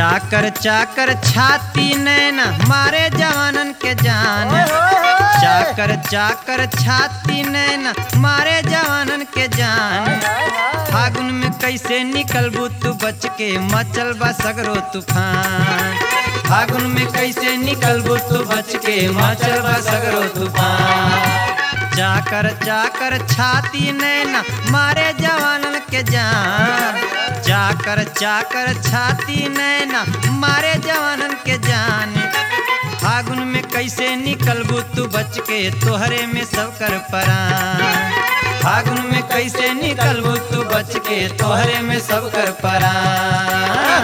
चाकर चाकर छाती नैना मारे जवानन के जान चाकर चाकर छाती नैना मारे जवानन के जान फागुन में कैसे निकलबू तू बच के मचल बा सगरो तूफान फागुन में कैसे निकलबू तू बच के मचल बा सगरो तूफान चाकर चाकर छाती नैना मारे जवानन के जान चाकर चाकर छाती नैना मारे जवानन के जान फागुन में कैसे निकलबू तू बच के तोहरे में सब कर परान फागुन में कैसे निकलबू तू बच के तोहरे में सब कर परान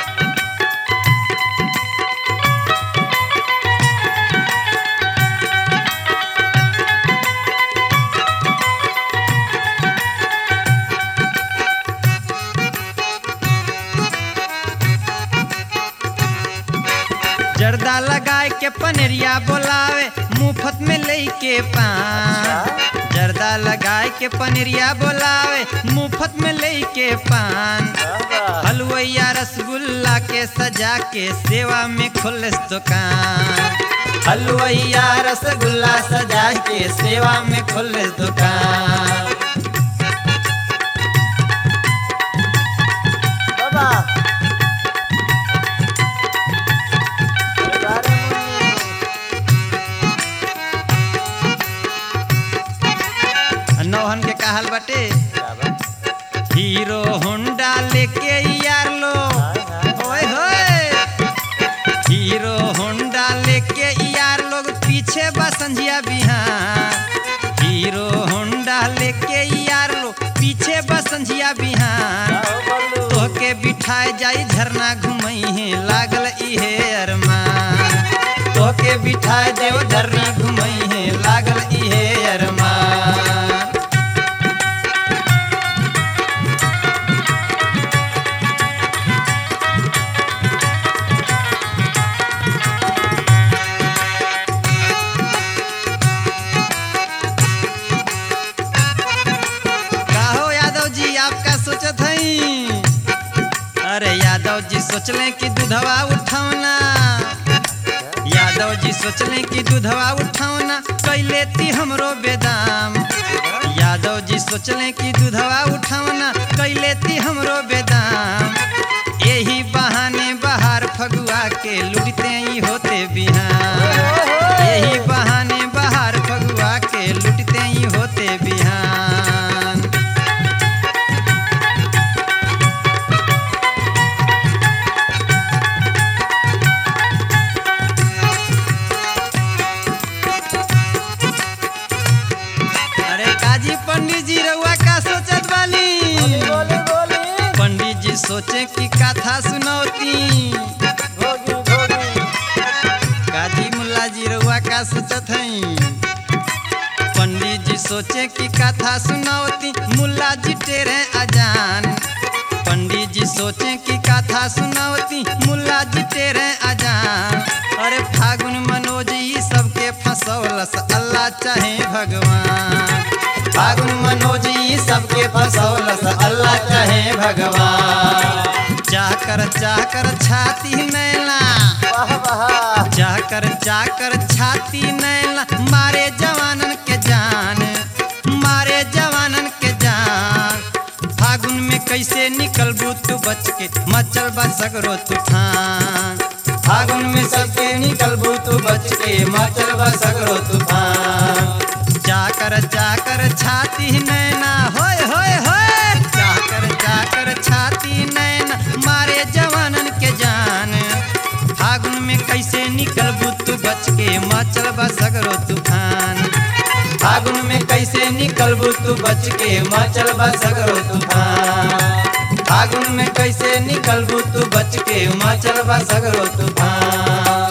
जर्दा लगाए के पनेरिया बोलावे मुफ्त में ले के पान जर्दा लगाए के पनेरिया बोलावे मुफ्त में ले के पान हलवैया रसगुल्ला के सजा के सेवा में खुलस दुकान हलवैया रसगुल्ला सजा के सेवा में खुलस दुकान बाबा अरे नौहन के कहल बटे बाबा हीरो होंडा लेके यार लो ओए होए हीरो होंडा लेके यार लोग पीछे बसंजिया बिहान हीरो होंडा लेके यार लोग पीछे बसंजिया बिहान आओ बल्लू तोहके बिठाए जाई झरना घुमई है लागल इहे अरमान तोहके बिठाए देव झरना घुमई है लागल इहे अरमान काहो यादव जी आपका सोचत हई अरे यादव जी सोचले कि दूधवा उठावना यादव जी सोचले कि दूधवा उठावना कैले ती हमरो बेदाम यादव जी सोचले कि दूधवा उठावना कैले ती हमरो बेदाम यही बहाने बाहर फगुआ के लुटते ही होते बिहान यही बहाने बाहर फगुआ के लुटते ही होते बिहान अरे काजी पंडित जी रउआ का सोचत वाली बोली बोली पंडित जी सोचे कि कथा सुनौती भोगी भोगी काजी मुल्ला जी रउआ का सोचत हई पंडित जी सोचे कि कथा सुनौती मुल्ला जी टेरे अजान पंडित जी सोचे कि कथा सुनौती मुल्ला जी टेरे अजान अरे फागुन मनोज ई सबके फंसौलस अल्लाह चाहे भगवान फागुन मनोज ई सबके फंसौलस अल्लाह चाहे भगवान चाकर चाकर छाती नैला वाह वाह चाकर चाकर छाती नैला मारे जवानन के जान मारे जवानन के जान फागुन में कैसे निकलबू तू बच के मचल बा सगरो तूफान फागुन में सबके निकलबू तू बच के मचल बा सगरो तूफान चाकर चाकर छाती नैना होय होय होय चाकर चाकर छाती नैना मारे जवानन के जान फागुन में कैसे निकलबू तू बच के मचल बा सगरो तूफान फागुन में कैसे निकलबू तू बच के मचल बा सगरो तूफान फागुन में कैसे निकलबू तू बच के मचल बा सगरो तूफान